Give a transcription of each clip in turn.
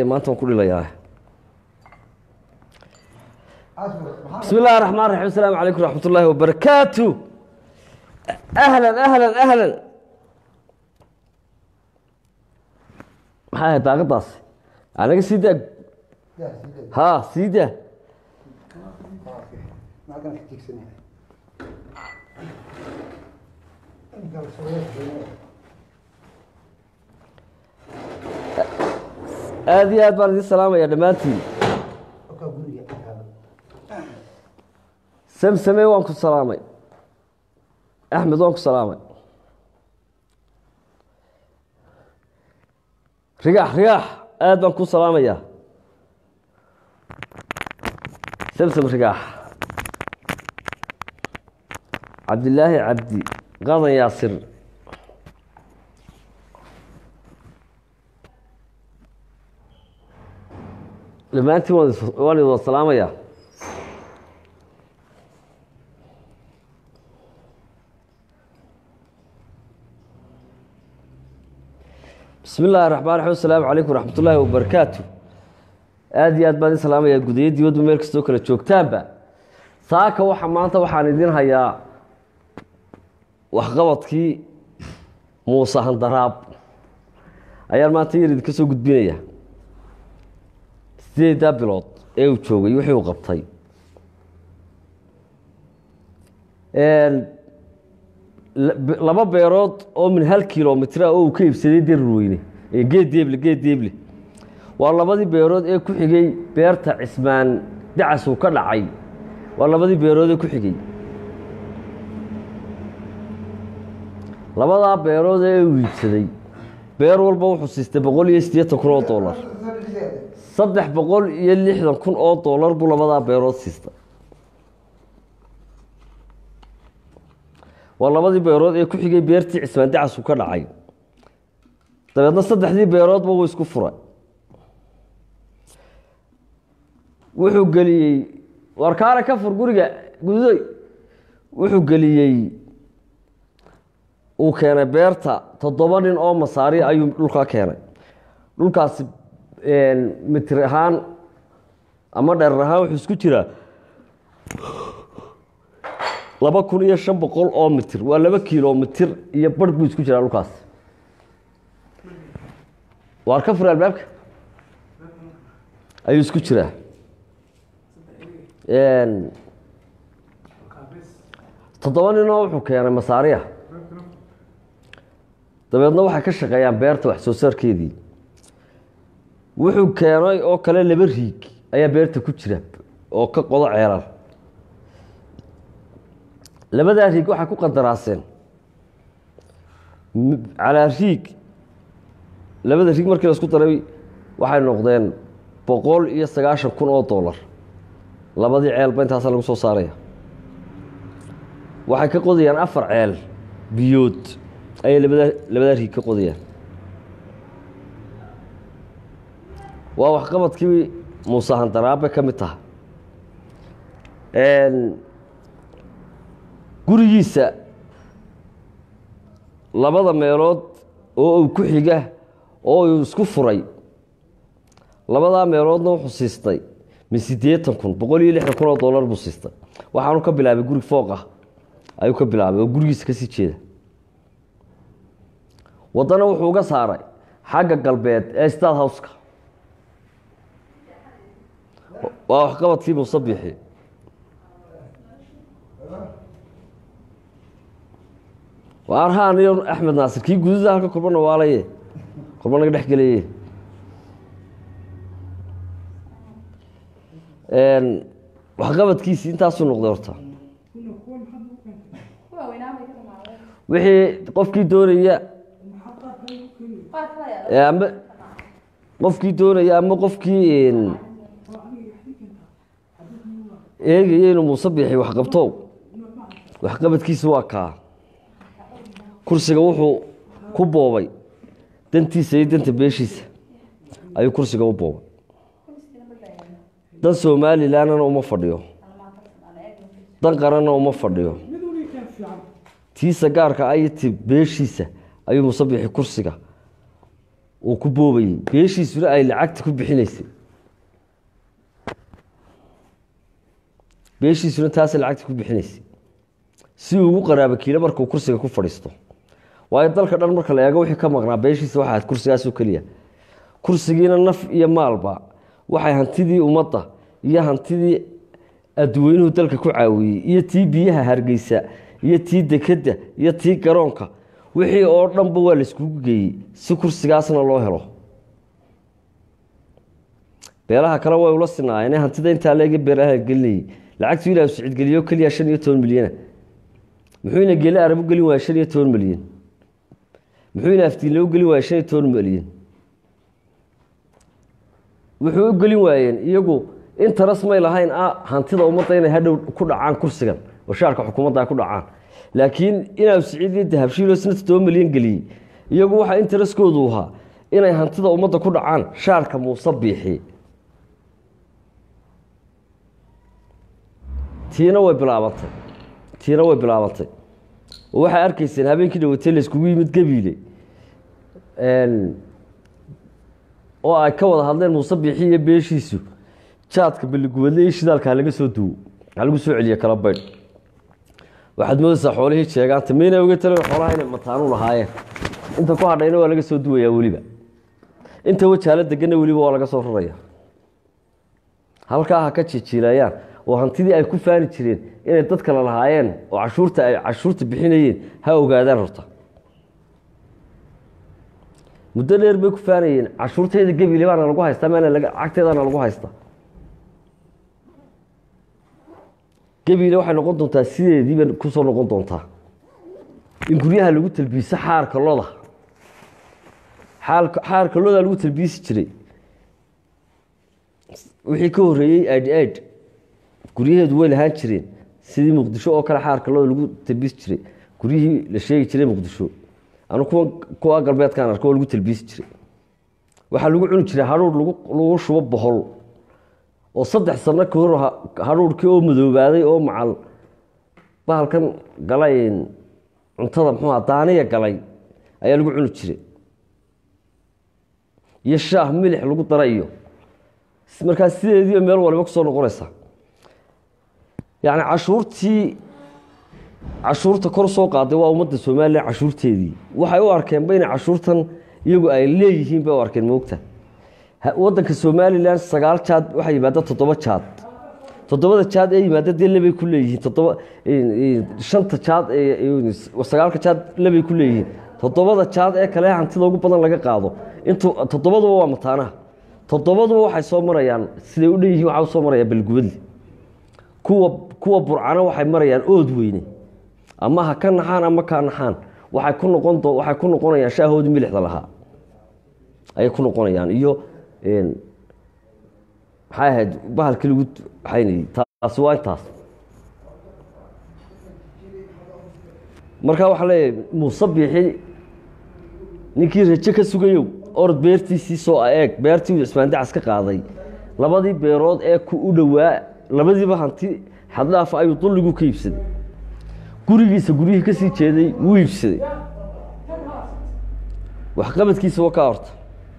maanta waan ku dhilayaa bismi illahi raxmaan raxiim asalaamu calaykum raxmat ullaahi wabarakaatu ahlan ahlan ahlan maxay ahayd daaqadaas anaga sii daa ha sii daa aada iyo aad baan idin salaamaya dhammaantiin samsame waan ku salaamay axmed waan ku salaamay rigaax rigaax aad baan ku salaamayaa samsam rigaax cabdilaahi cabdi qadan yaasir dhammaantiin waan waan idin wada salaamayaa bismi illaahi raxmaan raxiim asalaamu calaykum raxmat ullaahi wabarakaatu aada iyo aad baan idin salaamayaa gudayo dibaddu meel kastoo kale joogtaanba saaka waxa maanta waxaan idin hayaa waxqabadkii muuse handaraab ayaan maanta yar idinka soo gudbinaya sideedaa bilood ee uu joogay wixii uu qabtay laba beerood oo min hal kilomitr ah oo uu ka iibsaday darurweyne geed deeble geed deeble waa labadii beerood ee ku xigay beerta cismaan dacas uu ka dhacay waa labadii beerood ee ku xigay labadaa beerood ee uu iibsaday beer walba wuxuu siistay boqol iyo siddeetan kun oo dollar saddex boqol iyo lixdan kun oo dollar buu labadaa beerood siistay waa labadii beerood ee ku xigay beertii cismaan dacas uu ka dhacay dabeedna saddexdii beeroodba wuu isku furay wuxuu geliyey warkaana ka fur guriga gudoy wuxuu geliyey uu keenay beerta toddoba nin oo masaari ayuu dhulka keenay dhulkaasi mitir ahaan ama dherer ahaan wuxuu isku jiraa laba kun iyo shan boqol oo mitir waa laba kilomitir iyo barh buu isku jiraa dhulkaas waar ka fur albaabka ayuu isku jiraa toddoba ninoo wuxuu keenay masaariya dabeedna waxay ka shaqeeyaan beerta wax soo saarkeedii wuxuu keenay oo kale laba riig ayaa beerta ku jira oo ka qodo ceelal labadaa riig waxay ku qandaraaseen calaa riig labada riig markii la isku daray waxay noqdeen boqol iyo sagaashan kun oo dollar labadii ceelba intaasa lagu soo saaraya waxay ka qodayaan afar ceel biyood ayay labadaa labadaa riig ka qodayaan waa waxqabadkii muuse handaraabe ka mid taha gurigiisa labada meelood oo uu ku xiga oo uu isku furay labadaa meeloodna wuxuu siistay min siddeetan kun boqol iyo lixdan kun oo dollar buu siistay waxaanu ka bilaabay guri fooq ah ayuu ka bilaabay oo gurigiisa kasii jeeda waddana wuxuu uga saaray xagga galbeed ee stad howska waa waxqabadkii muuse bixi arhaan iyo axmed naasir kii gududa halka kulbana waalaye kulba naga dhex geleye waxqabadkiisi intaasuu noqday horta wixii qofkii doonaya ama qofkii doonaya ama qofkii eegaya inuu muuse bixi waxqabto waxqabadkiisi waa kaa kursiga wuxuu ku boobay dantiisa iyo danta beeshiisa ayuu kursiga u boobay dan somalilanna uma fadhiyo dan qaranna uma fadhiyo tiisa gaarka ay ti beeshiisa ayuu musabixi kursiga uu ku boobayey beeshiisuna ay lacagta ku bixinaysay beeshiisuna taasay lacagta ku bixinaysay si uu ugu qaraabo kiilo markuu kursiga ku fadhiisto waayo dalka dhan marka la eego wixii ka maqnaa beeshiisa waxa ahayd kursigaasoo keliya kursigiina naf iyo maalba waxay hantidii ummadda iyo hantidii adduweynuhu dalka ku caawiyey iyo tii biyaha hargeysa iyo tii dekedda iyo tii garoonka wixii oo dhanba waa la iskugu geeyey si kursigaasna loo helo beelaha kale way ula sinaayeen hantida intaa leega beeraha gelinayay lacagtu ilah sicid keliya shan iyo toban milyana muxuu ina geele arab u gelin waaya shan iyo toban milyan muxuu ina aftiinle u gelin waaya shan iyo toban milyan wuxuu u gelin waayeen iyagu interes may lahayn hantida ummadda inay hadhow ku dhacaan kursigan oo shaarka xukuumadda ay ku dhacaan laakiin inaa siciid iyo dahabshiilo isna toddoba milyan geliyey iyagu waxaa intereskoodu ahaa inay hantida ummadda ku dhacaan shaarka muuse biixi tiina way bilaabantay tiina way bilaabantay oo waxay arkayseen habeenkii dhawatay layskugu yimid gabiile oo ay ka wada hadleen muuse biixi iyo beeshiisu jaadka baliguwadle iyo shidaalkaa laga soo duwo waxaa lagu soo celiye kala baydh waxaad moodaysaa xoolihii jeegaanta mayna oga talen xoolaha inay mataanu lahaayeen inta ku hadhayna waa laga soo duwayaa weliba inta wajaalo deganna weliba waa laga soo raraya halkaa ha ka jijiilayaan oo hantidii ay ku faani jireen inay dad kale lahaayeen oo cashuurta ay cashuurta bixinayeen ha ogaadaan horta muddo dheer bay ku faanayeen cashuurtayda gebile baana lagu haystaa maana lacagteedana lagu haystaa gebile waxay noqon doontaa sideediiba kusoo noqon doontaa in guryaha lagu talbiiso xaarka loda xaarka loda lagu talbiisi jiray wixii ka horeeyey aid aid guryaheedu way lahaan jireen sidii muqdisho oo kale xaarka loda lagu talbiisi jiray guryihii la sheegi jiray muqdisho anu kuwa kuwa galbeedkaan arko oo lagu talbiisi jiray waxaa lagu cuni jiray hadhuur lagu shubo bohol oo saddex sano ka hor hadhuurkii oo madoobaaday oo macal bahalkan galay cuntada muxuuha daaniya galay ayaa lagu cuni jiray iyo shaah milix lagu dara iyo markaa sideediiba meel waliba kusoo noqonaysa yacni cashuurtii cashuurta kor soo qaaday waa ummadda somalilan cashuurteedii waxay u arkeenba inay cashuurtan iyagu ay leeyihiin bay u arkeen moogta wadanka somalilan sagaal jaad waxaa yimaada toddoba jaad toddobada jaad ee yimaada dee lebay ku leeyihiin toddoba shanta jaad sagaalka jaad lebay ku leeyihiin toddobada jaad ee kale hantida ugu badan laga qaado intuu toddobaduba waa mataanaha toddobaduba waxay soo marayaan siday u dhan yihiin waxaa usoo maraya balgubadli kuwa kuwa burcana waxay marayaan ood weyne ama ha ka naxaan ama ka naxaan waxay ku noqon waxay ku noqonayaan shaahoodii milixda lahaa ayay ku noqonayaan iyo maxay ahayd bahalkii lagu waxaynayey taasi waa intaas markaa waxaa leeyahay muuse biixi ninkii raje ka sugayow orod beertiisii soo eeg beertii uu cismaandacas ka qaaday labadii beerood ee ku u dhowaa labadiiba hanti xaddhaafa ayuu dulligu ka iibsaday gurigiisa guryihii ka sii jeeday wuu iibsaday waxqabadkiisa waa kaa horta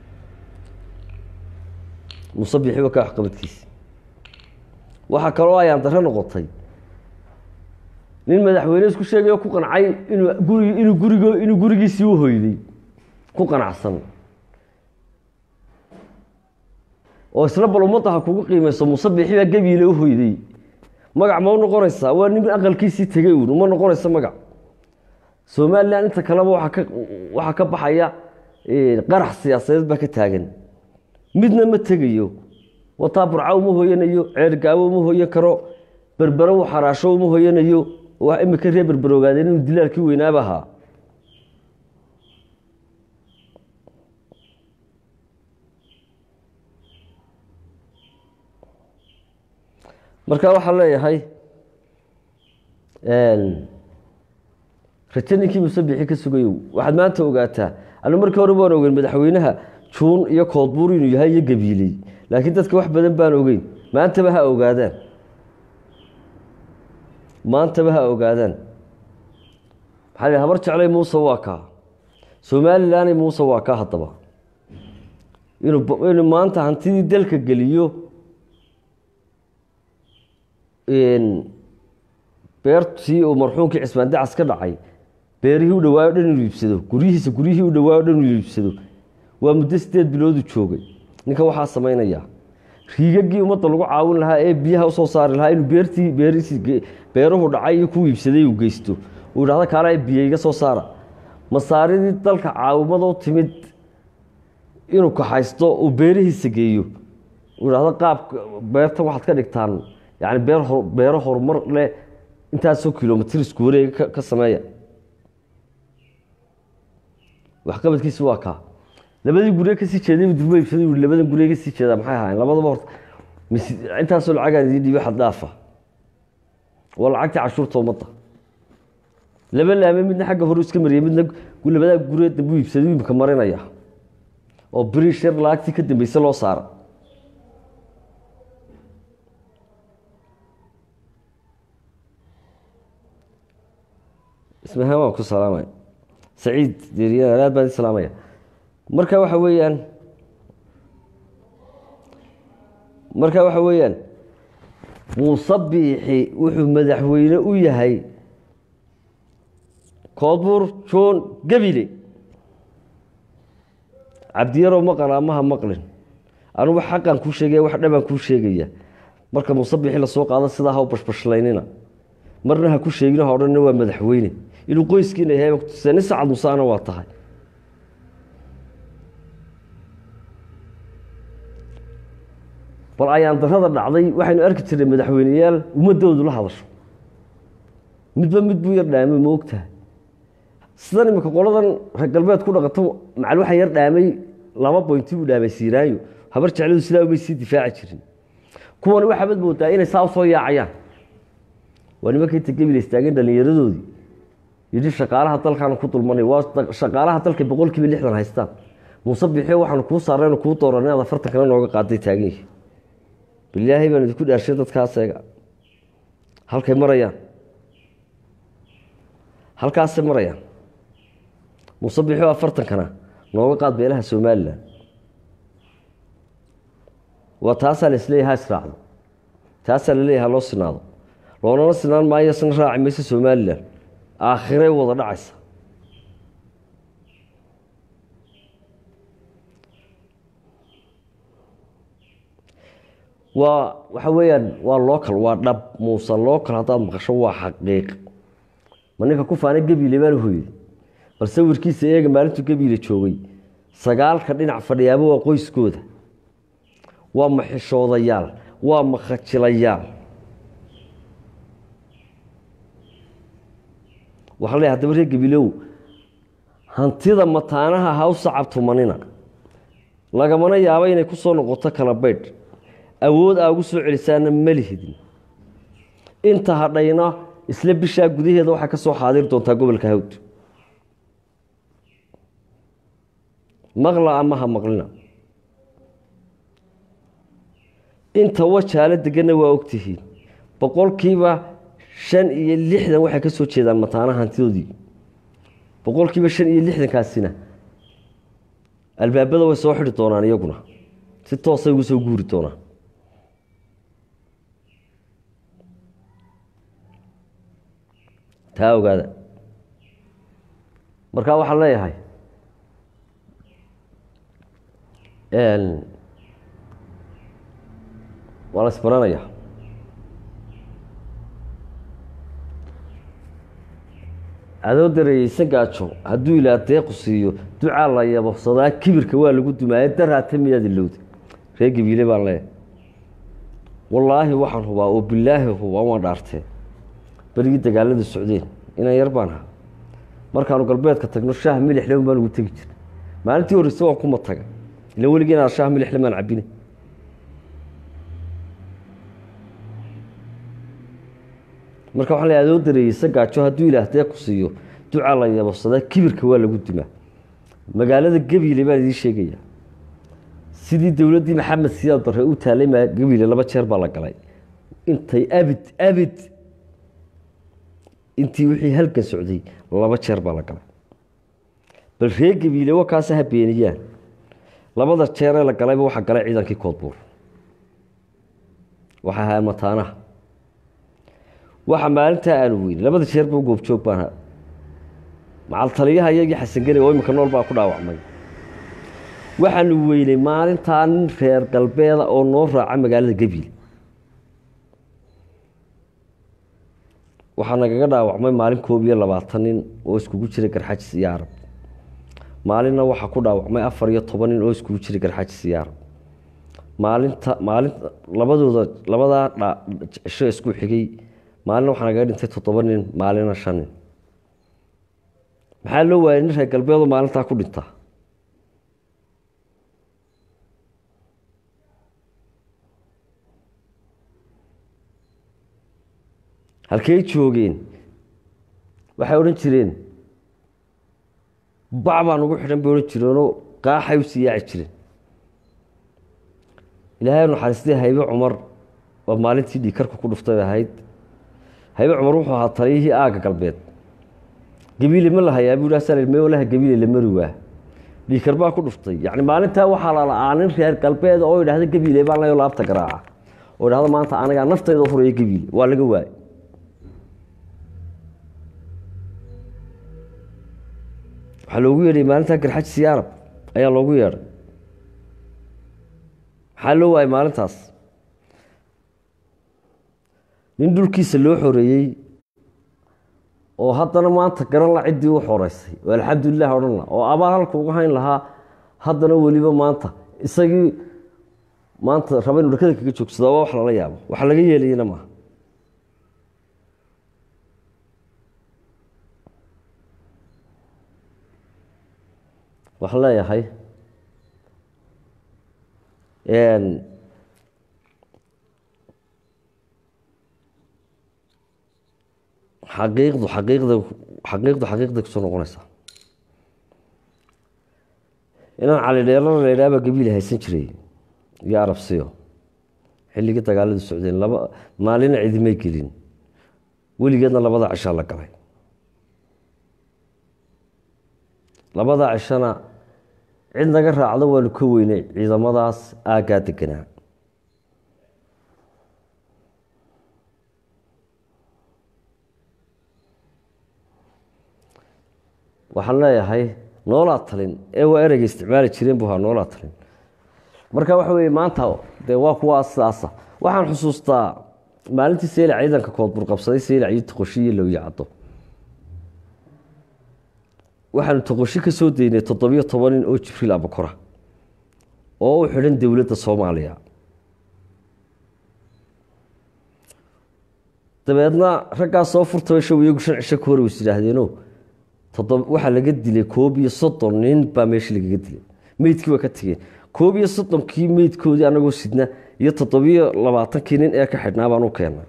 musabixi waa kaa waxqabadkiisa waxaa kaloo ayaan dare noqotay nin madaxweyne isku sheegay oo ku qancay inuu gurig inuu gurigo inuu gurigiisii u hoyday ku qanacsan oo isla bal ummadda ha kugu qiimayso musabixi baa gebiile u hoyday magac ma u noqonaysaa waa nin aqalkiisii tegey uun uma noqonaysa magac somalilan inta kaleba waaa ka waxaa ka baxaya qarax siyaasadeed baa ka taagan midna ma tegayo wataa burca uma hoyanayo ceergaawo uma hoyan karo berbero u xaraasho uma hoyanayo waa imika ree berber ogaadeen inuu dilaalkii weynaaba ahaa marka waxaa leeyahay raje ninkii musabixi ka sugayow waxaad maanta ogaataa anu markii hore waan ogeyn madaxweynaha juun iyo koodbuur inuu yahay iyo gabiiley laakiin dadka wax badan baan ogeyn maantaba ha ogaadaan maantaba ha ogaadaan maxaa habar jeclay muuse waa kaa somalilanay muuse waa kaa haddaba inuu inuu maanta hantidii dalka geliyo beertii uu marxuumkii cismaan dacas ka dhacay beerihii u dhawaayo dhan inuu iibsado guryihiisa guryihii u dhawaayo dhan inuu iibsado waa muddo sideed biloodu joogay ninka waxaa samaynayaa riigagii ummadda lagu caawin lahaa ee biyaha usoo saari lahaa inuu beertii beerihii beeruhu dhacay iyo ku iibsaday uu geysto uu idhahdo kaala biyo iga soo saara masaaridii dalka caawimada u timid inuu kaxaysto uu beerihiisa geeyo uu idhahdo qaabka beertan waxaad ka dhigtaan yani beer beero horumar leh intaasoo kilomitr isku wareega ka sameeya waxqabadkiisi waa kaa labadii gurye kasii jeeday durba iibsaday ui labadan gurye kasii jeedaa maxay ahaayeen labadaba horta intaasoo lacagaan idiin dhiibi xad dhaafa waa lacagtii cashuurta ummadda laba laame midna xagga hore iska mariyay midna labadaa gurye dambu iibsaday imika marinaya oo birish yar lacagtii ka dambeyse loo saara ismahaan waan ku salaamaya saciid deeriyan aad baan salaamaya marka waxa weeyaan marka waxa weeyaan muuse biixi wuxuu madaxweyne u yahay koodbuur john gabile cabdiyarow maqal amaha maqlin anugu xaqan kuu sheegaya wax dhabaan kuu sheegaya marka muuse biixi lasoo qaado sidaa ha u bashbashlaynina marna ha ku sheegino ha odhanna waa madaxweyne inuu qoyskiina yahay nin sacad museana waa tahay bal ayaan darada dhacday waxaynu arki jirnay madaxweyneyaal ummadoodu la hadasho midba mid buu yar dhaamay ma ogtahay sidan imika qoladan reer galbeed ku dhaqato macal waxa yar dhaamay laba boynti buu dhaamay siiraayo habar jecladu sidaa umay sii difaaci jirin kuwani waxaabad moodaa inay saa usoo yaacayaan waa nimanka inta gebil istaageen dhallinyaradoodii yidhi shaqaalaha dalkaanu ku dulmanay waa shaqaalaha dalka boqol kiiba lixdan haystaan muuse bixiyo waxaanu kuu saaraynu kuu dooranay inaad afartan kale nooga qaaday taagan yihi bilaahay baan idinku dhaarshay dadkaas eega halkay marayaan halkaasay marayaan muuse bixiyo afartankana nooga qaad beelaha somalilan waa taasaa la isleeyahay ha israacdo taasaa la leeyahay ha loo sinaado loonana sinaan maayo sina raaci mayso somalilan aakhiray wada dhacaysa waa waxa weeyaan waa local waa dhab muuse local haddaad maqasho waa xaqiiq ma ninka ku faanay gabiile baan hoyday bal sawirkiisa eega maalintuu gabiile joogay sagaalka dhinac fadhiyaaba waa qoyskooda waa maxishoodayaal waa makhajilayaal waxaa leeyahay hadaba reer gabiilow hantida mataanaha ha u sacabtumanina lagamana yaabo inay ku soo noqoto kala baydh awood aa ugu soo celisaana ma lihidin inta hadhayna isla bishaa gudaheeda waxaa ka soo xaadir doontaa gobolka hawd maqla ama ha maqlina inta wajaalo deganna waa ogtihiin boqolkiiba shan iyo lixdan waxay ka soo jeedaan mataanaha hantidoodii boqolkiiba shan iyo lixdankaasina albaabada way soo xidhi doonaan iyaguna si toosay ugu soo guuri doonaan taa ogaada markaa waxaan leeyahay waa la isbaranaya adoo dareeyeysan gaajo hadduu ilaa deequ siiyo ducaa la yababsadaa kibirka waa lagu dumaaye daraata miyaad ilowda ree gabiile baan leeyahay wallaahi waxaan hubaa oo bilaahi hubaa waan dhaartee berigii dagaalada socdeen inaan yar baan ahaa markaanu galbeedka tagno shaah milixle baan ugu tegi jirna maalintii horreyse waan kuma taga ila weligii inaan shaah milixle maan cabine marka waxaa la adoo dareeyeysa gaajo hadduu ilaah dee ku siiyo ducaa la yababsadaa kibirka waa lagu dimaa magaalada gabiile baan idiin sheegaya sidii dowladdii maxamed siyaad barre u taalay ma gabiile laba jeer baa la galay intay abid abid intii wixii halkan socday laba jeer baa la galay bal ree gabiile wakaasa ha beeniyaan labada jeeree la galayba waxaa galay ciidankii koodbuur waxaa ahaa mataanaha waxa maalintaa aanu weynay labada jeerba goobjoog baan ha macal taliyaha iyagii xasangeli oo iminka nool baa ku dhaawacmay waxaanu weynay maalintaa nin reer galbeeda oo noo raaca magaalada gabiil waxaa nagaga dhaawacmay maalin koob iyo labaatan nin oo iskugu jiray garxajis iyo arab maalinna waxaa ku dhaawacmay afar iyo toban nin oo iskugu jiray garxajis iyo arab maalinta maalin labadooda labadaa cisho isku xigay maalina waxaa nagaga dhintay toddoba nin maalina shan nin maxaa loo waayay nin reer galbeedoo maalintaa ku dhinta halkey joogeen waxay odhan jireen bac baa nugu xidhan bay odhan jireenoo qaaxay u sii yaaci jireen ilaahay naxariistay haybe cumar oo maalintii dhiikarka ku dhuftay ahayd haybe cumar wuxuu ahaa taliyihii aagga galbeed gabiile ma la hayaa buu sa meolaha gabiile la mari waa dhiikar baa ku dhuftay yacni maalintaa waxaa la la-aa nin reer galbeed oo idhahda gabiile baa layo laabta garaaca oo idhahda maanta anigaa naftayda horaya gabiile waa laga waayay waxaa loogu yeedhay maalintaa garxajis iyo arab ayaa loogu yeedhay maxaa loo waayay maalintaas nin dhulkiisa loo xoreeyey oo haddana maanta garan la ciddii u xoreysay oo alxamdulilah odhan la oo abaal halka uga hayn lahaa haddana weliba maanta isagii maanta raba inu dhakada kaga joogsada waa wax lala yaabo wax laga yeelayana maaha waxaan leeyahay xaqiiqdu xaqiiqda xaqiiqdu xaqiiqday kusoo noqonaysaa inaan cali dheelana la idhaaba gabiil haysan jiray iyo arabsiyo xilligii dagaaladu socdeen laba maalina cidimay gelin weligeedna labada cishaa la galay labada cishana cid naga raacdo waanu ka weynay ciidamadaas aaggaa deganaa waxaan leeyahay noolaa talin ee waa ereyga isticmaali jireen buu ahaa noolaa talin marka waxa weye maanta dee waa kuwa sidaasa waxaan xusuustaa maalintii seylac ciidanka koodbur qabsaday seylac iyo toqoshi iyo lowya caddo waxaanu toqoshi ka soo deynay toddobiyo toban nin oo jibriil abakora oo u xidhan dowladda soomaaliya dabeedna raggaa soo furtaba show iyagu shan cisho ka hor is yidhaahdeeno waxaa laga dilay koob iyo soddon nin baa meesha lagaga dilay meydkii waa ka tegeen koob iyo soddonkii meydkoodii anagoo sidna iyo toddobiyo labaatankii nin ee ka xidhnaa baan u keennay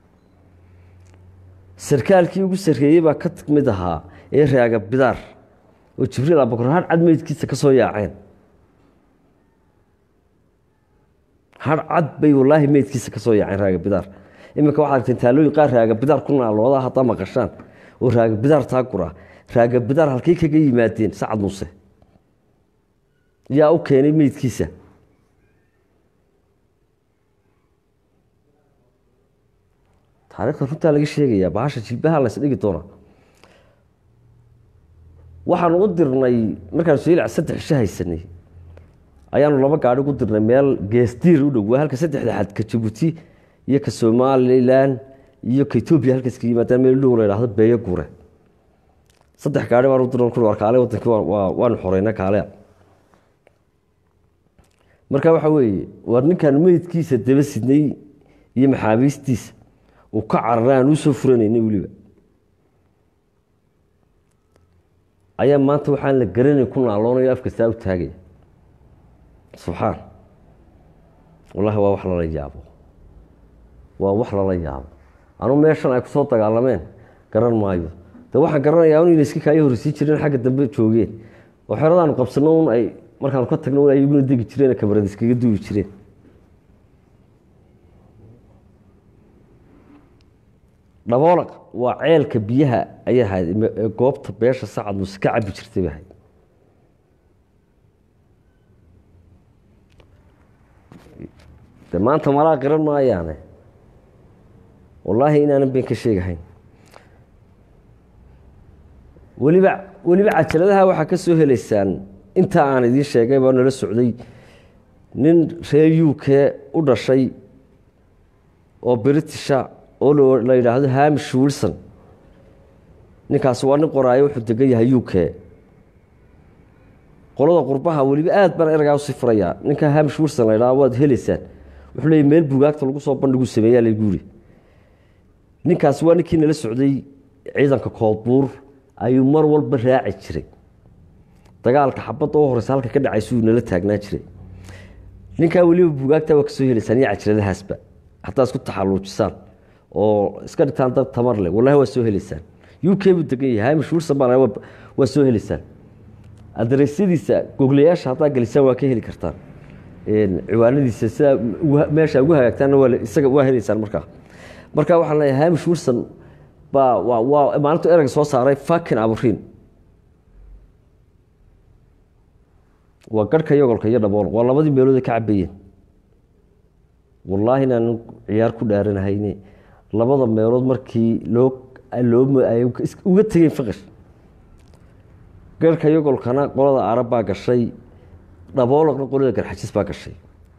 sarkaalkii ugu sarreeyey baa ka mid ahaa ee raaga bidaar oo jibriil abakor har cad meydkiisa ka soo yaaceen har cad bay wallaahi meydkiisa ka soo yaaceen raaga bidaar iminka waxaad argteen taalooyin qaar raaga bidaar ku naalooda haddaa maqashaan oo raaga bidaar taa guraa raaga bidaar halkay kaga yimaadeen sacad muuse yaa u keenay meydkiisa taarikhda runtaa laga sheegayaa bahasha jilbaha lays dhigi doona waxaanu u dirnay markaanu seylac saddex isho haysanay ayaanu laba gaadhi gu dirnay meel geesdiir u dhow waa halka saddexda xad ka jabuuti iyo ka somalilan iyo ka etoobiya halkaas ka yimaadaan meel dhow la idhahdo beeyo guure saddex gaari baan u dirna ku war kaale wadankii waanu xoreyna kaale marka waxa weeye war ninkaan meydkiisa daba sidnay iyo maxaabiistiisa uu ka cararay aan usoo furanaynay weliba ayaa maanta waxaan la garanay ku naaloonayo afkastaa u taagaya subxaan wallahi waa wax lala yaabo waa wax lala yaabo anuu meeshan ay kusoo dagaalameen garan maayo de waxaan garanayaa un ina iska kaayo horsiin jireen xagga dambe joogeen oo xeradaanu qabsano un ay markaanu ka tagno un ay iguna degi jireen kamarad iskaga duubi jireen dhaboolaq waa ceelka biyaha ayay ahayd ee goobta beesha sacad muse ka cabi jirtay bay ahayd de maanta malaa qiran maayaane wallaahi inaanan been ka sheegahayn weliba weliba cajaladaha waxaa ka soo helaysaan inta aan idiin sheegay baa nala socday nin reer u k u dhashay oo britisha oo la yidhaahdo hamish wilson ninkaasi waa nin qoraayo wuxuu degan yahay u k qolada qurbaha weliba aad baan eragaa usii furayaa ninka hamish wilson la ydhahdo waad helaysaan wuxuu leeyay meel bugaagta lagu soo bandhigu sameeyaa laguuri ninkaasi waa ninkii nala socday ciidanka koodbuur ayuu mar walba raaci jiray dagaalka xabadda u horeysa halka ka dhacaysuu nala taagnaa jiray ninkaa weliba bugaagta waa kasoo helaysaan iyo cajiradahaasba hataa isku taxaluujisaan oo iska dhigtaan dad tamar leh wallahi waa soo helaysaan u k buu degan yahay hamish wilson baa waa soo helaysaan adareysyadiisa goglayaasha haddaa gelisaan waa ka heli kartaan ciwaanadiisa sida meesha ugu hagaagtaanna waa isaga waa helaysaan markaa marka waxaan leeyahay hamish wilson baa waa waa maalintu ereyga soo saaray fakin aburiin waa garhka yogolka iyo dhabool waa labadii meelood ay ka cabayeen wallaahi inaan ciyaar ku dhaaranahayne labada meelood markii loo loo ay uga tegeen fiqish garhka yogolkana qolada arab baa gashay dhaboolaqna qolada garxajis baa gashay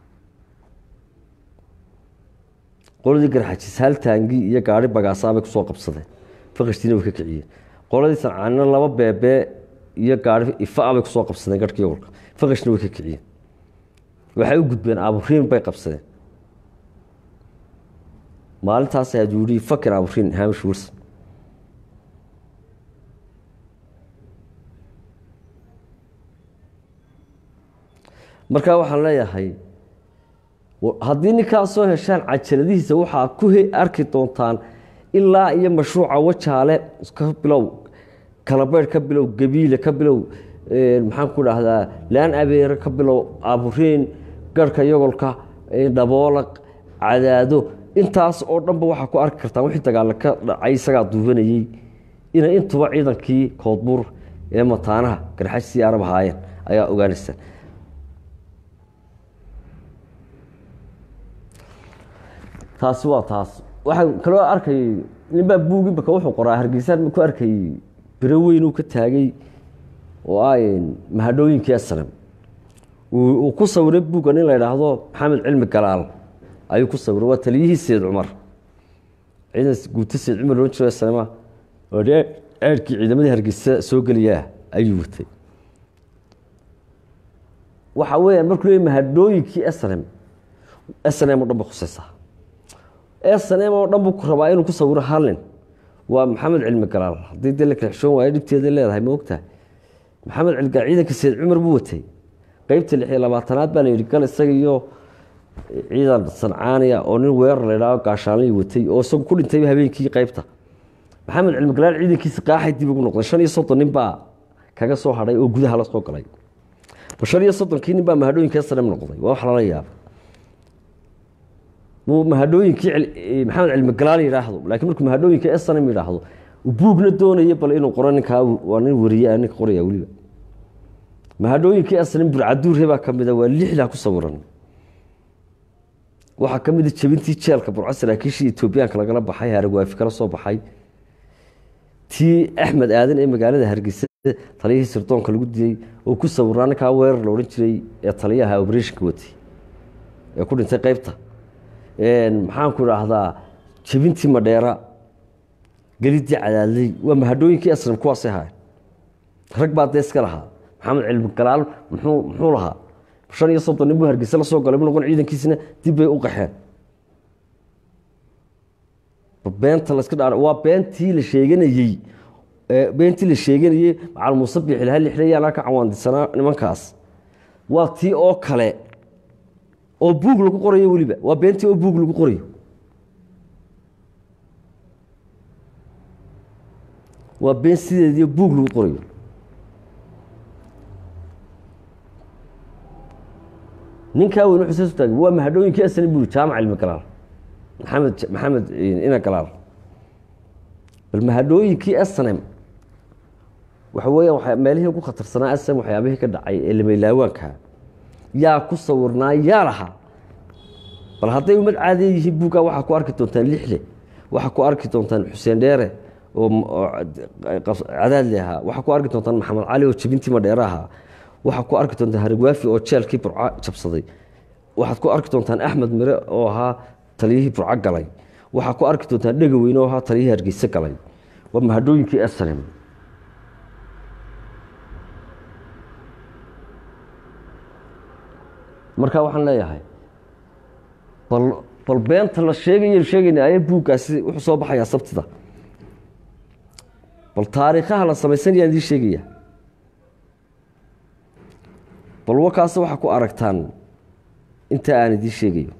qoladii garxajis hal taangi iyo gaari bagaasaabay kusoo qabsadeen fiqishtiina way ka kiciyeen qoladii sancaanina laba beebee iyo gaari ifaa bay kusoo qabsadeen garhka yogolka fiqishna way ka kiciyeen waxay u gudbeen aburiin bay qabsadeen maalintaas aduu yihi fakir aburiin hamish wilson marka waxaan leeyahay haddii ninkaa soo heshaan cajaladihiisa waxaa ku arki doontaan ilaa iyo mashruuca wajaale ka bilow kalabeyrh ka bilow gabiile ka bilow maxaan ku dhahdaa laan abeere ka bilow aburiin garhka yogolka dhaboolaq cadaado intaas oo dhanba waxaa ku arki kartaan wixii dagaale ka dhacay isagaa duubanayey inay intuba ciidankii koodbuur ee mataanaha garxajsii arab ahaayeen ayaa ogaanaysa taasi waa taas waxaan kaloo arkayay ninbaa buug imaka wuxuu qoraa hargeysaan ku arkayay biro weyn uu ka taagay oo ah mahadhooyinkii aslam uu ku sawiray buugga nin la idhaahdo maxamed cilmi galaal ayuu ku sawiray waa taliyihii seyd cumar ciidan guuto seyd cumar loo jiro aslama oo ceerkii ciidamadii hargeysa soo geliyaa ayuu watay waxa weeyaan markuu leey mahadhooyinkii slm slm o dhan ba khusaysaa snm oo dhan buu ku rabaa inuu ku sawiro halin waa maxamed cilmi galaal haddii dee la kala xishoon waayo dhibteeda leedahay ma ogtahay maxamed cilmigaal ciidanka seyd cumar buu watay qeybta lix iyo labaatanaad baa la yidhi gal isaga iyo ciidan sancaaniya oo nin weerar la idhaaho gaashaanlii watay oo isagu ku dhintayba habeenkii qeybta maxamed cilmi galaal ciidankiisa qaaxay dib ugu noqday shan iyo soddon nin baa kaga soo hadhay oo gudaha la soo galay shan iyo soddonkii nin baa mahadhooyinka snm noqday waa wax lala yaaba mahadhooyinkii maxamed cilmi galaal yidhaahdo laakiin markuu mahadhooyinka snm yidhaahdo buugna doonaya bal inuu qoro ninkaa waa nin wariye ninka qoraya weliba mahadhooyinkii snm burcaduurhe baa ka mida waa lixdaa ku sawiran waxaa ka mida jebintii jeelka burco saraakiishii etoobiyaanka lagala baxay haragwaafi kala soo baxay tii axmed aadan ee magaalada hargeysa taliyihii sirdoonka lagu diyey oo ku sawiraa ninkaa weerar la odhan jiray ee taliyaha obrethonka watay ee ku dhintay qeybta maxaanku idhaahdaa jebintii madheera gelidii cadaadley waa mahadhooyinkii aslam kuwaasay ahaay rag baa dee iska lahaa maxamed cilmi galaal muxuu muxuu lahaa shan iyo soddon nin buu hargeysa la soo galay bu noqon ciidankiisina dib bay u qaxeen beenta laska dha waa beentii la sheeganayey beentii la sheeganayey macal muuse biixilha lixlayaalaa ka cawaandisanaa nimankaas waa tii oo kale oo buug lagu qorayo weliba waa beentii oo buug lagu qorayo waa been sideediio buug lagu qorayo ninkaa weyn wuxuu saas u taagay waa mahadhooyinkii asani buri jaamac cilmi galaal maxamed maxamed ina galaal bal mahadhooyinkii asnem waxa weeyaan meelihii ugu khatarsanaa asnem waxyaabihii ka dhacay ee lameylaawaanka yaa ku sawirnaa yaa lahaa bal hadday ummad caadiya yihiin buuggaa waxaa ku arki doontaan lixle waxaa ku arki doontaan xuseen dheere oo cadaadli ahaa waxaa ku arki doontaan maxamed cali oo jebintii madheere ahaa waxaa ku arki doontaan harigwaafi oo jeelkii burco jabsaday waxaad ku arki doontaan axmed mire oo ahaa taliyihii burco galay waxaa ku arki doontaan dhegaweyne oo ahaa taliyihii hargeyse galay waa mahadhooyinkii esalem marka waxaan leeyahay bal bal beenta la sheegayaynu sheegayna aya buuggaasi wuxuu soo baxayaa sabtida bal taariikhaha la samaysanayaan idiin sheegaya bal wakaase waxaa ku aragtaan inta aan idiin sheegayo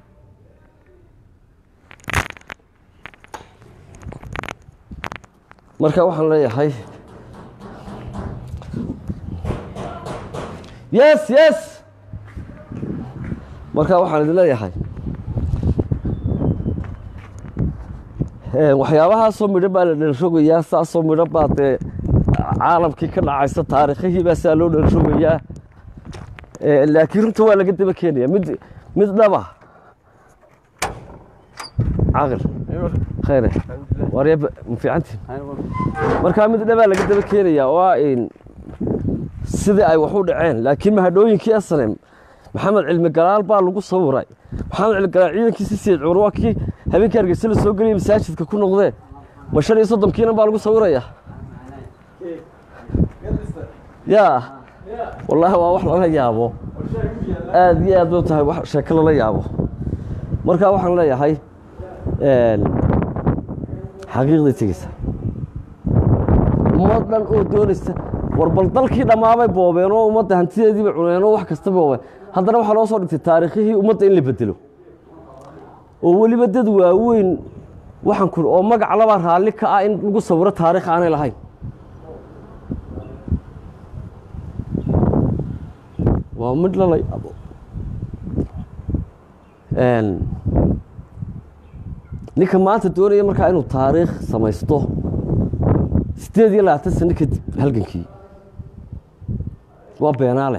marka waxaan leeyahay yes yes marka waxaan idin leeyahay waxyaabahaasoo midho baa la dhalrogayaa saasoo midho baa dee caalamkii ka dhacaysa taariikhihii baa saa loo dhalrogayaa laakiin runta waa laga daba keenaya mid mid dhaba caqil khayre waarya ma fiicantiin markaa mid dhabaa laga daba keenayaa oo ah sidii ay wax u dhaceen laakiin mahadhooyinkii asalem maxamed cilmi galaal baa lagu sawiray maxamed cilmi galaal ciidankiisi sayid cumar waa kii habeenkii hargeysa la soo geliyay masaajidka ku noqdee ma shan iyo soddonkiina baa lagu sawiraya yaa wallaahi waa wax lala yaabo aada iyo aad bay u tahay wax sheeko lala yaabo marka waxaan leeyahay xaqiiqday tegeysa ummad dhan oo doonaysa war bal dalkii dhammaabay boobeen oo ummadda hantideediiba cuneen oo wax kasta boobeen haddana waxaa loo soo dhigtay taariikhihii ummadda in la bedelo oo weliba dad waaweyn waxaan ku oo magac labaa raalli ka ah in lagu sawiro taarikh aanay lahayn waa mid lala yaabo ninka maanta doonaya markaa inuu taariikh samaysto siddeed iyo labaatan sano kadib halgankii waa beenaale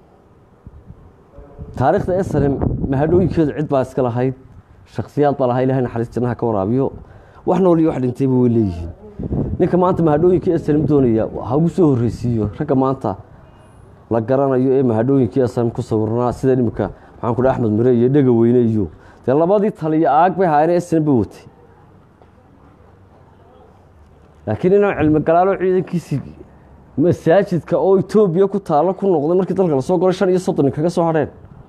taariikhda esalem mahadhooyinkeedu cid baa iska lahayd shaksiyaad baa lahaa ilahay naxariis jannaha ka waraabiyo wax nool iyo wax dhintayba way leeyihiin ninka maanta mahadhooyinkii esalem doonaya ha ugu soo horreysiiyo ragga maanta la garanayo ee mahadhooyinkii esalem ku sawirnaa sida imika maxaan ku dhaha axmed mire iyo dhega weyne iyo dee labadii taliyo aag bay haayeen esalem bay watay laakiin inaan cilmi galaalo ciidankiisii masaajidka oo etoobiya ku taalo ku noqday markii dalka lasoo golay shan iyo soddon kaga soo hadheen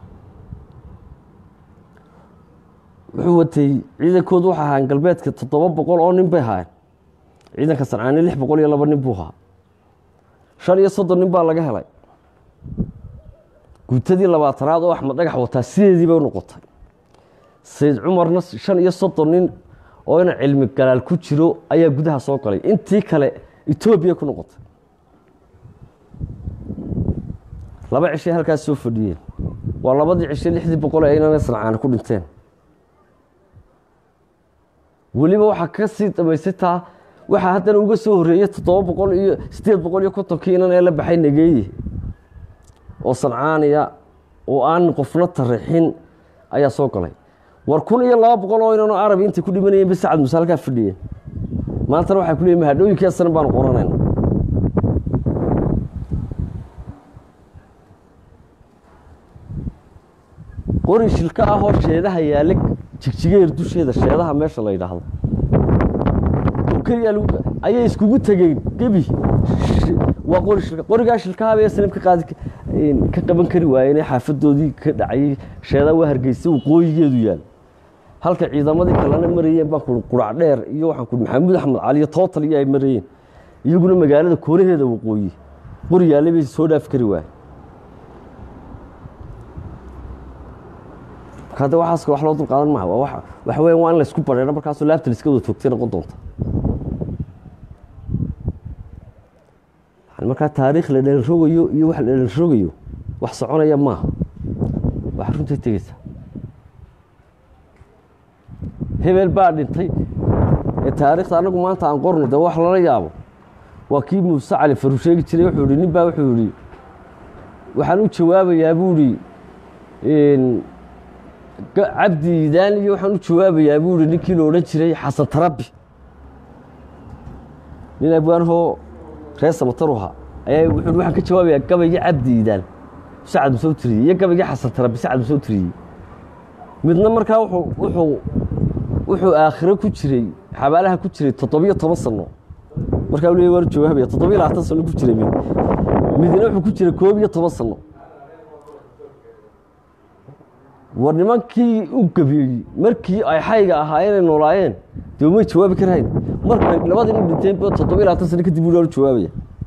wuxuu watay ciidankoodu waxa ahaan galbeedka toddoba boqol oo nin bay haayeen ciidanka sancaani lix boqol iyo laba nin buu ahaa shan iyo soddon nin baa laga helay guutadii labaatanaad oo axmed dhagax wataa sideedii bay u noqotay sayid cumarna shan iyo soddon nin oo ina cilmi galaal ku jiro ayaa gudaha soo galay intii kale etoobiya ku noqotay laba cishay halkaas soo fadhiyeen waa labadii cishe lixdii boqol ee inana sancaana ku dhinteen weliba waxaa ka sii damaysay taa waxaa haddana uga soo horreeyey toddoba boqol iyo siddeed boqol iyo kontonkii inan ee la baxay nageeye oo sancaaniya oo aan qofna tarixin ayaa soo galay war kun iyo laba boqol oo inanoo carabi intay ku dhimanayeen ba sacad muuse halkaa fadhiyeen maantana waxay ku leeyiin mahadhooyinkii asanan baanu qoranayna qori shilka ah oo sheedaha yaalla jigjigeer dusheeda sheedaha meesha la yidhaahdo oo keliya ayay iskugu tegeen gebi waa qori shilka qorigaa shilkaha bay aslam ka qaadi ka qaban kari waayeen ee xaafadoodii ka dhacayay sheedaa waa hargeysa waqooyigeedu yaal halka ciidamadii kalena marayeen baan ku qurac dheer iyo waxaan ku maxamuud axmed cali iyo tootal iyo ay marayeen iyaguna magaalada koonaheeda waqooyi qori yaallay bay soo dhaafi kari waayeen hadda waxaas wax loo dulqaadan maha waa waxa weya waa in laysku bareero markaasoo laabta laiska wada toogtay noqon doonta markaa taariikh la dheelrogayo iyo wax la dheelrogayo wax soconaya maaha wax runtay tegeysa hebel baa dhintay ee taariikhda anagu maanta aan qorno dee wax lala yaabo waa kii muuse cali faru sheegi jiray wuxuu ihi nin baa wuxuu yihi waxaan u jawaabayaa buu ihi cabdi iidaan iyo waxaan u jawaabayaa buu ihi ninkii la odhan jiray xasan tarabi nin abwaanahoo reer samataruha ayaa wuxuu waxaan ka jawaabayaa gabaygii cabdi iidaan sacad musoo tiriyey iyo gabaygii xasan tarabi sacad musoo tiriyey midna markaa wuxuu wuxuu aakhiro ku jiray xabaalaha ku jiray toddobiyo toban sano markaa u leey waan jawaabaya toddobiyo labaatan sano ku jiray mid midna wuxuu ku jiray koob iyo toban sano war nimankii u gabeeyey markii ay xayga ahaayeen ay noolaayeen dee umay jawaabi karahayn markay labadii nin dhinteen toddobiyo labaatan sano kadib buu jawaabaya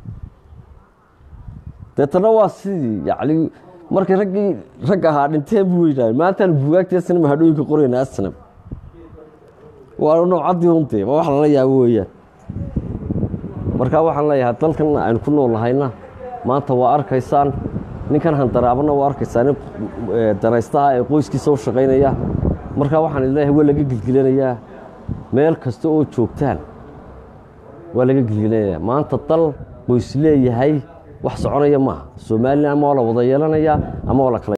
deetana waa sidii yacni markay raggii rag ahaa dhinteen buu yidhaha maantaan buugaagtii sinama hadhooyinka qorayna asnam waa noocaddii untee waa wax lala yaabo weeyaan markaa waxaan leeyahay dalkan aynu ku nool nahayna maanta waa arkaysaan ninkan handaraabana waa arkaysaan daraystaha ee qoyskiisa u shaqaynaya markaa waxaan leeyahay waa laga gilgilanayaa meel kasta oo joogtaan waa laga gilgilanayaa maanta dal qoys leeyahay wax soconaya maaha somalilan ama waa la wada yeelanayaa ama waa la kala